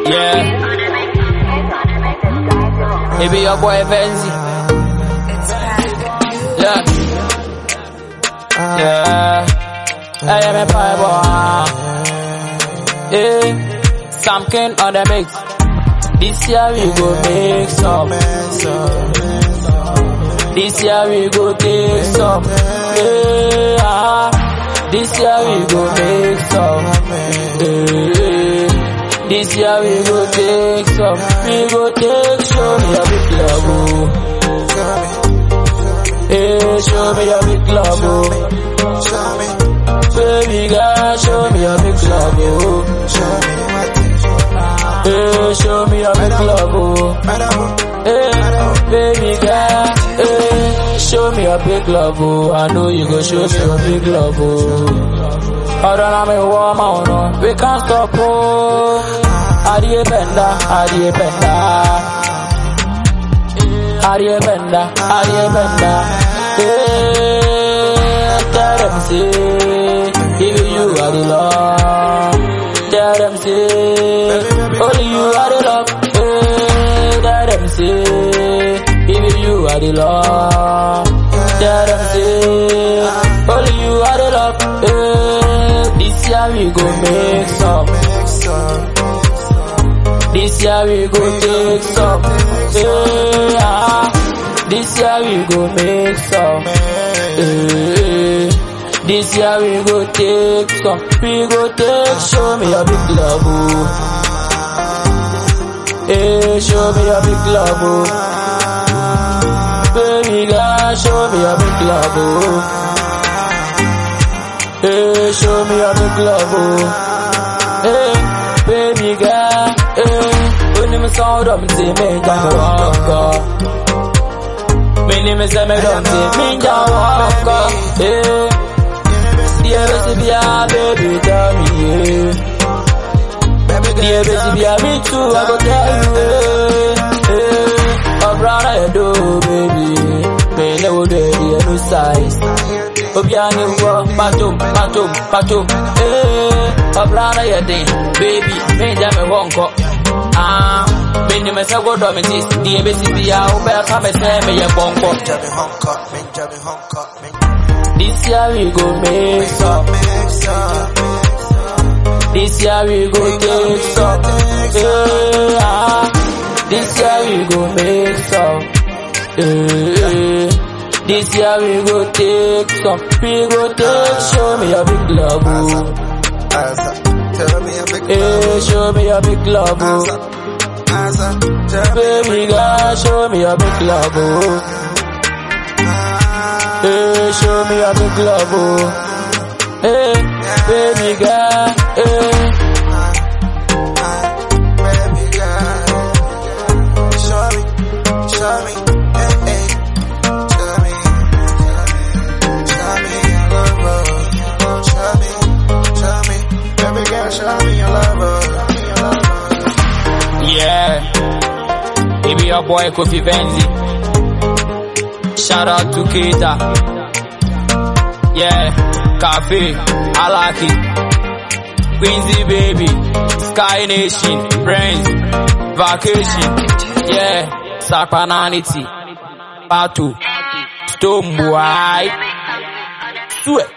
Yeah. It be your boy Benzi. Yeah. Yeah. I am a fiber. Yeah. Sam King on the mix. This year we go make some. This year we go take some. Yeah. This year we go make some. Yeah. This year we go take some. We go take show me a big love. oh. Hey, show me a big love. oh. Baby girl, show me a big love. oh. Hey, show me a big love. oh. Hey, baby girl, hey, show me a big love. oh. I know you go show me a big love. Oh. Hold on, I'm a woman, no. We can't stop, oh. Adie benda, adie benda. Adie benda, adie benda. Hey, tell them say, even you are the love. Tell them say, only you are the love. Hey, tell them say, even you are the love. Tell them say, only you are the love. Hey, this year we go make some. This year we go take some. Yeah. This year we go make some. Yeah. This year we go take some. We go take. Show me a big love. Oh. Hey, show me a big love. Oh. Baby girl, show me a big love. Oh. Hey, show me a big love. Oh. Hey, baby girl. Hey, when you sound up, say me down walk up. Me name is me don't say me down walk up. Hey, dear baby, yeah, baby, tell me yeah. Dear baby, yeah, me too, I go tell you. Hey, hey, oh brother, you do, baby. Me know the new size. Obiani wo patum patum patum eh obrana ye den baby me ja me wonko ah me ni me se go do me sis di e besi bia wo be ka me se me ye bonko this year we go make some this year we go take some eh ah this year we go make some eh this year we go take some, we go take, show me a big love, oh. Hey, show me a big love, oh. Baby girl, show me a big love, oh. Hey, show me a big love, oh. Hey, baby girl, hey. Yeah, baby, your boy Kofi Benzi. Shout out to Keita. Yeah, Cafe, Alaki, Quincy Baby, Sky Nation, Friends, Vacation. Yeah, Sakpananity, Batu, Stone Boy, Sweat.